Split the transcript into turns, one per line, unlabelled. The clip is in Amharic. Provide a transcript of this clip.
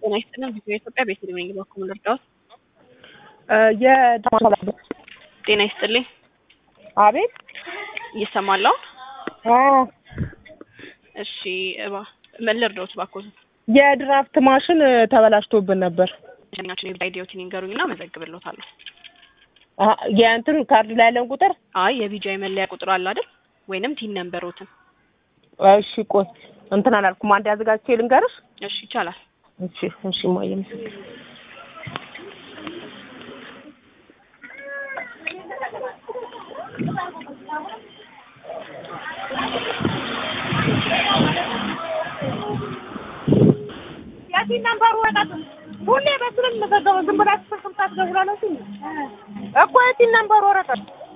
ጤና ይስጥልን። ቪዲዮ ኢትዮጵያ ቤተልሔም ነኝ። በኩል ልርዳዎት?
የዳማ
ጤና ይስጥልኝ።
አቤት
ይሰማል አሁን? እሺ እባ ምን ልርዳዎት? እባክዎት
የድራፍት ማሽን ተበላሽቶብን ነበር።
ኛችን የቪዛ አይዲዎትን ይንገሩኝና መዘግብልዎታለሁ።
አሀ፣ የእንትን ካርድ ላይ ያለን ቁጥር
አይ የቪዛ መለያ ቁጥር አለ አይደል? ወይንም ቲን ነምበሮትን።
እሺ ቆይ እንትን አላልኩም። አንድ አዘጋጅቼ ልንገርሽ።
እሺ ይቻላል።
እሺ እሺ ማየ ምስክር
የቲን ነምበሩ ወረቀት ሁሌ በስልክ መዘገበው ዝም ብላችሁ ስልክ ታስደውላላችሁ እኮ የቲን ነምበሩ ወረቀት